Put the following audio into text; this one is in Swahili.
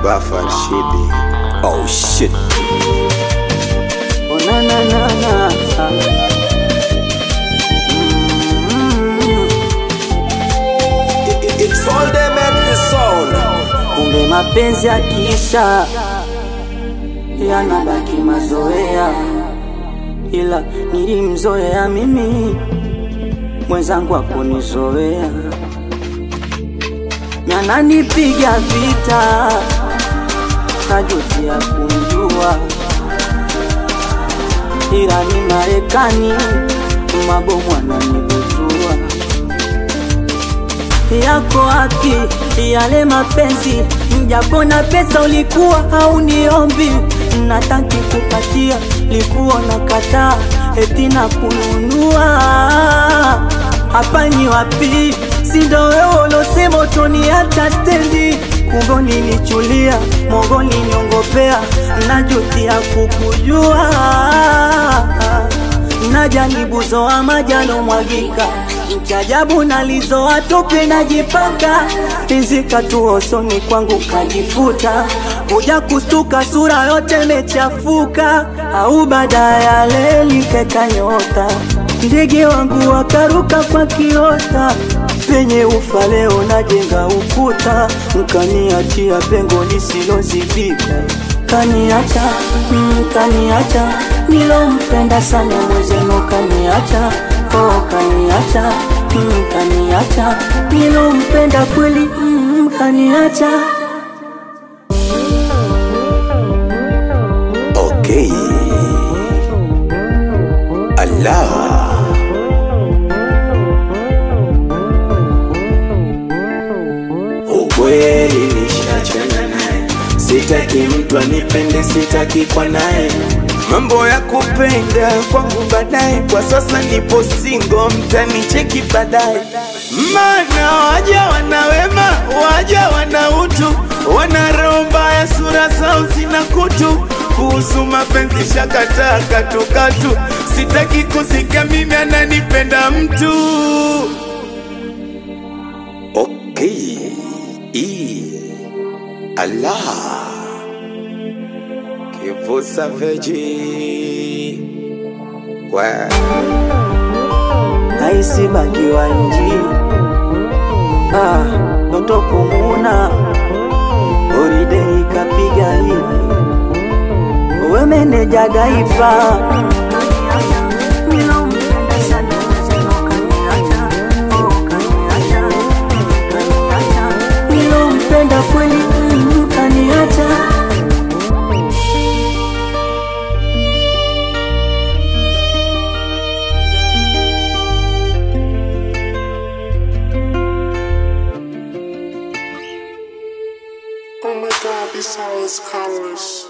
Bafa Rashidi. Oh shit. Oh, na, na, na, na. It's all them at the sound. Kumbe mapenzi yakisha yanabaki mazoea, ila nilimzoea mimi, mwenzangu akunizoea, nananipiga vita, najutia kumjua, ila ni Marekani, mabomu ananibutua yako wapi yale mapenzi? Mjapo na pesa ulikuwa hauniombi, nataki kupatia, likuwa na kataa eti na kununua. Hapa ni wapi? Si ndo wewe ulosema utoniacha stendi, kumbe ulinichulia, mogoni niongopea, najutia kukujua najaribu zoa majalo mwagika mchajabu nalizoa tope najipaka pizika tu osoni kwangu kajifuta kuja kustuka sura yote mechafuka au baada ya leli keka nyota ndege wangu wakaruka kwa kiota penye ufa leo najenga ukuta mkaniachia pengo lisilozibika kaniacha mm, kaniacha nilompenda sana mwezenu kaniacha oh, kaniacha mm, kaniacha nilompenda kweli mm, kaniacha Okay. Allah. Ukweli nishachana naye, sitaki mtu anipende, sitaki kwa naye mambo ya kupenda kwangu baadaye. Kwa sasa nipo singo, mtanicheki baadaye, maana waja wana wema, waja wana utu, wana roho mbaya, sura zao zina kutu. Kuhusu mapenzi shakataa katukatu, sitaki kusikia mimi ananipenda mtu. Okay. E. Allah. Kivu Savage. Wow. aisi bakiwa nji ah, ndoto kumuna oride ikapiga hivi we meneja gaifa nilompenda kweli mm, kaniacha Oh my god, this song is colors.